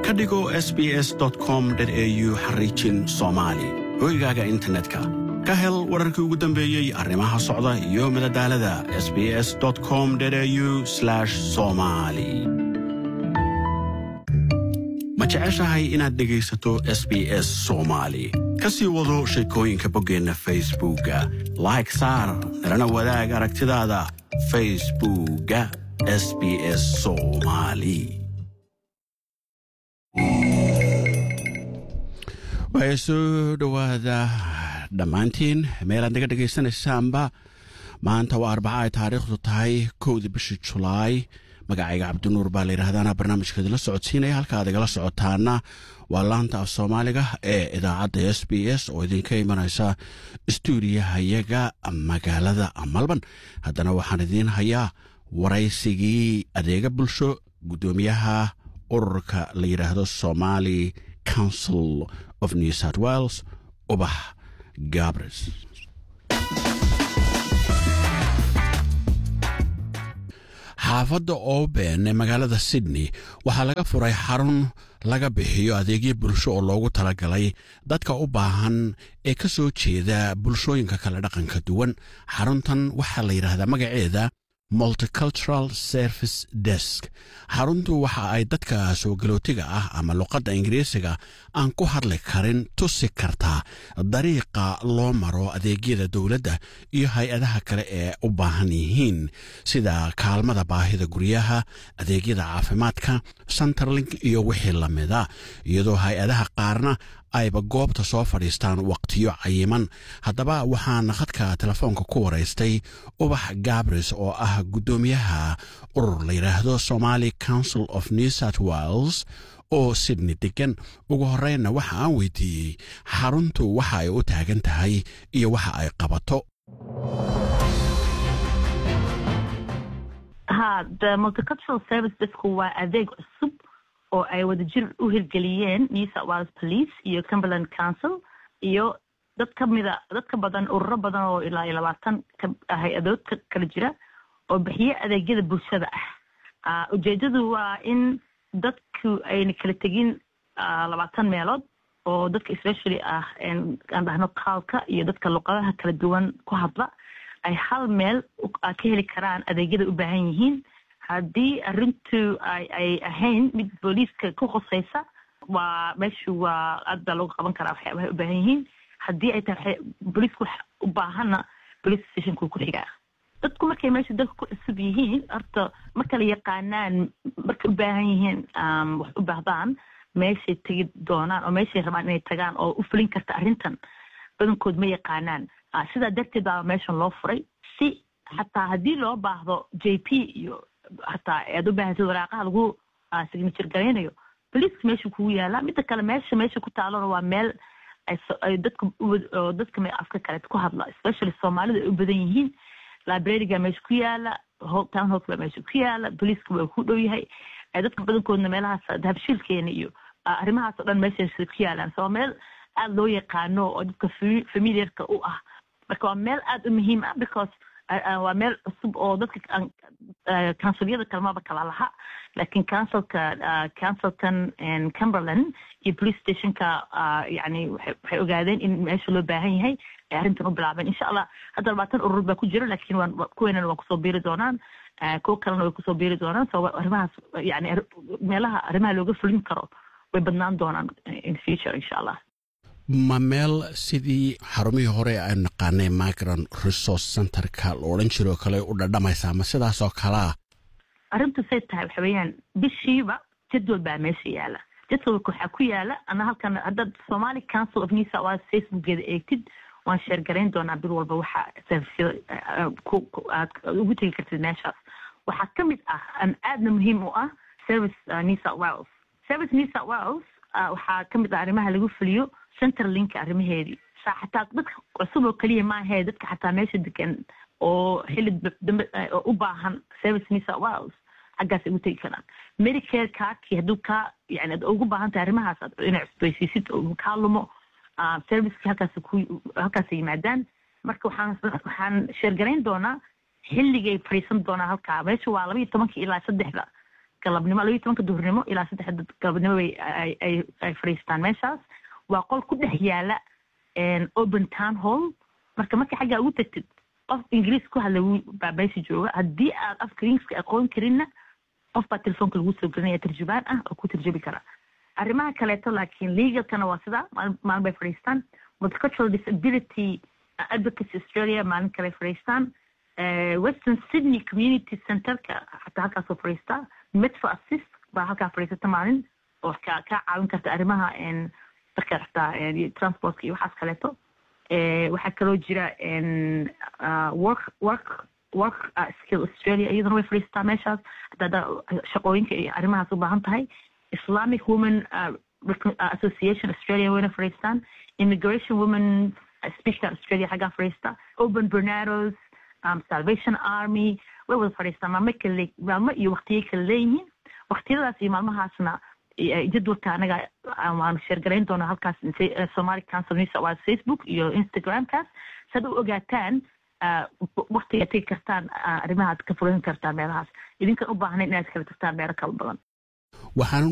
ka dhigo sbs com au xariijin soomaali hoygaaga internetka ka hel wararkii ugu dambeeyey arrimaha socda iyo madadaalada sbs com au somali ma jeceshahay inaad dhegaysato s b s soomaali ka sii wado sheekooyinka boggeenna facebookga like saar nalana wadaag aragtidaada facebookga s b s soomaali waaya soo dhowaada dhammaantiin meelaad naga dhegaysanaysaanba maanta waa arbaca ay taariikhdu tahay kowdii bishii julaay magacayga cabdinuur baa la yidhahdaana barnaamijka idinla socodsiinaya halka aad igala socotaana waa laanta af soomaaliga ee idaacadda s b s oo idinka imanaysa stuudiyahayaga magaalada malban haddana waxaan idiin hayaa waraysigii adeega bulsho guddoomiyaha ururka la yidhaahdo somali council of new south wales ubax gabres xaafadda oben ee magaalada sydney waxaa laga furay xarun laga bixiyo adeegyo bulsho oo loogu talagalay dadka u baahan ee ka soo jeeda bulshooyinka kale dhaqanka duwan xaruntan waxaa la yidhaahdaa magaceeda multicultural service desk xaruntu waxa ay dadka soo galootiga ah ama luqadda ingiriisiga aan ku hadli karin tusi kartaa dariiqa loo maro adeegyada dowladda iyo hay-adaha kale ee u baahan yihiin sida kaalmada baahida guryaha adeegyada caafimaadka centerlink iyo wixii lamida iyadoo hay-adaha qaarna ayba goobta soo fadhiistaan waqtiyo cayiman haddaba waxaan khadka telefoonka ku waraystay ubax gabres oo ah guddoomiyaha urur la yidhaahdo somali council of new south wales oo sydney degan ugu horreynna waxa aan weydiiyey xaruntu waxa ay u taagan tahay iyo waxa ay qabato ha the multicultural service desku waa adeeg cusub oo ay wadajir u hirgeliyeen new south wales police iyo cumberland council iyo dad ka mida dad ka badan ururo badan oo ilaa iyo labaatan hay-adood ka kala jira oo bixiye adeegyada bulshada ah ujeedadu waa in dadku ayna kala tegin labaatan meelood oo dadka especially ah aan dhahno kaalka iyo dadka luqadaha kala duwan ku hadla ay hal meel ka heli karaan adeegyada u baahan yihiin haddii arrintu ay ay ahayn mid booliiska ku khusaysa waa meeshu waa aad baa looga qaban karaa waxyaabahay u baahan yihiin haddii ay tahay booliisku wax u baahanna police stationku ku xigaa dadku markay meesha dalka ku cusub yihiin horta ma kala yaqaanaan markay u baahan yihiin wax u baahdaan meeshay tegi doonaan oo meeshay rabaan inay tagaan oo u fulin karta arrintan badankood ma yaqaanaan sidaa darteed baa meeshan loo furay si xataa haddii loo baahdo j p iyo hataa aad u baahantid waraaqaha lagu signature garaynayo boliiska meesha kugu yaala midda kale meesha meesha ku taalona waa meel ay dadka dadka afka kale ku hadla especially soomaalida ay u badan yihiin libraryga meesha ku yaala town hallka baa meesha ku yaala boliiska waa ku dhow yahay dadka badankoodna meelahaas dahabshiilkeena iyo arrimahaas oo dhan meesha ku yaalaan so meel aada loo yaqaano oo dadka familiarka u ah marka waa meel aada u muhiim ah because waa meel cusub oo dadka counsilyada kalmaba kala laha laakiin councilka councilkan cumberland iyo police stationka yani waxay ogaadeen in meesha loo baahan yahay ay arrintan u bilaabeen insha allah hadda labaatan urur baa ku jira laakiin waan kuweenana waa kusoo biiri doonaan kuwo kalena way kusoo biiri doonaan so arrimahaas yani meelaha arrimaha looga fulin karo way badnaan doonaan in future insha allah ma meel sidii xarumihii hore aan naqaanay migrant resource centerka la odhan jiroo kale u dhadhamaysaa ma sidaasoo kalea arrintu say tahay waxa weeyaan bishiiba jadwal baa meesha yaala jadwalka waxaa ku yaala ana halkan haddaad somali council of new south wales facebookeeda eegtid waan sheergarayn doonaa bil walba waxa servisyada aad ugu tegi kartid meeshaas waxaa ka mid ah an aadna muhiim u ah service new south wales service new south wales waxaa ka mid ah arrimaha lagu fuliyo centerlinka arrimaheedii xataa dadka cusub oo keliya maahee dadka xataa meesha degan oo xilli dambe oo u baahan service new south wales xaggaas ay ugu tegi karaan medicare kaarkii hadduu kaa yani ad ugu baahan tahay arrimahaas inay cusbaysiisid oo kaa lumo servicekii halkaas ku halkaasay yimaadaan marka waxaan waxaan sheergarayn doonaa xilligay fadhiisan doonaa halkaa meesha waa laba iyo tobankii ilaa saddexda galabnimo labayo tobanka duhurnimo ilaa saddexda galabnimo bay ay fadhiistaan meeshaas waa qol ku dhex yaala open town hall marka marka xaggaa ugu tagtid qof ingiriis ku hadla baa meesha jooga haddii aad afka ingiriiska aqoon karinna qof baa telefoonka lagu soo gelinaya tarjubaan ah oo ku tarjubi kara arrimaha kaleeto laakiin legalkana waa sidaa maalin bay fadhiistaan multicultural disability advocacy australia maalin kale fadhiistaan western sydney community centerka xataa halkaasoo fadhiistaa metro assist baa halkaa fadhiisata maalin oo ka kaa caawin karta arrimaha marka xataa transportka iyo waxaas kaleeto waxaa kaloo jira work work work skill australia iyaduna way fadhiistaa meeshaas hadaa shaqooyinka iyo arrimahaas u baahan tahay islamic women association australia wayna fadhiistaan immigration women speaker australia xaggaa fadhiista open bernados um, salvation army way wada fadhiistaan maalmo kale maalmo iyo waqtiyay kala leeyihiin waqtiyadaas iyo maalmahaasna jadwalka anaga waanu sheergarayn doonaa halkaas somali council news waa facebook iyo instagramkaas saad u ogaataan waqtiga tegi kartaan arrimahaad ka furan kartaan meelahaas idinkan u baahnayn inaad kala tagtaan meelo kala badan waxaan